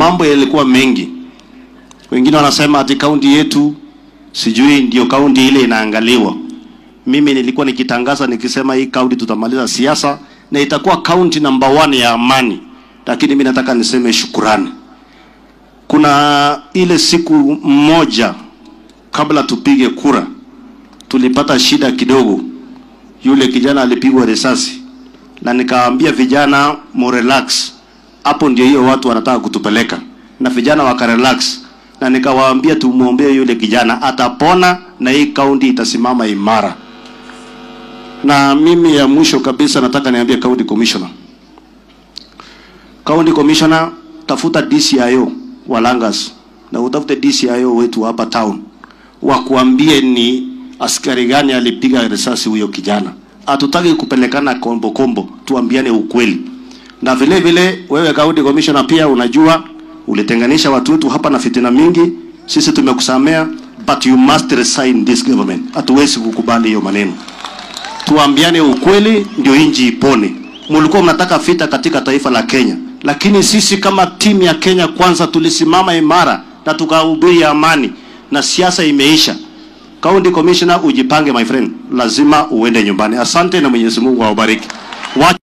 mambo yalikuwa mengi. Wengine wanasema ati kaunti yetu sijui ndio kaunti ile inaangaliwa. Mimi nilikuwa nikitangaza nikisema hii kaunti tutamaliza siasa na itakuwa kaunti namba one ya amani, lakini mimi nataka niseme shukurani. Kuna ile siku moja kabla tupige kura, tulipata shida kidogo. Yule kijana alipigwa risasi, na nikawaambia vijana murelax, hapo ndio hiyo watu wanataka kutupeleka, na vijana wakarelax, na nikawaambia tumwombee yule kijana, atapona na hii kaunti itasimama imara. Na mimi ya mwisho kabisa nataka niambie county commissioner, county commissioner, tafuta DCIO wa Langas na utafute DCIO wetu hapa town wakuambie ni askari gani alipiga risasi huyo kijana. Hatutaki kupelekana kombo kombo, tuambiane ukweli. Na vile vile wewe county commissioner pia unajua ulitenganisha watu wetu hapa na fitina mingi. Sisi tumekusamea, but you must resign this government. Hatuwezi kukubali hiyo maneno. Tuambiane ukweli ndio inji ipone. Mlikuwa mnataka vita katika taifa la Kenya, lakini sisi kama timu ya Kenya Kwanza tulisimama imara na tukahubiri amani na siasa imeisha. County Commissioner, ujipange my friend, lazima uende nyumbani. Asante na Mwenyezi Mungu awabariki. Wa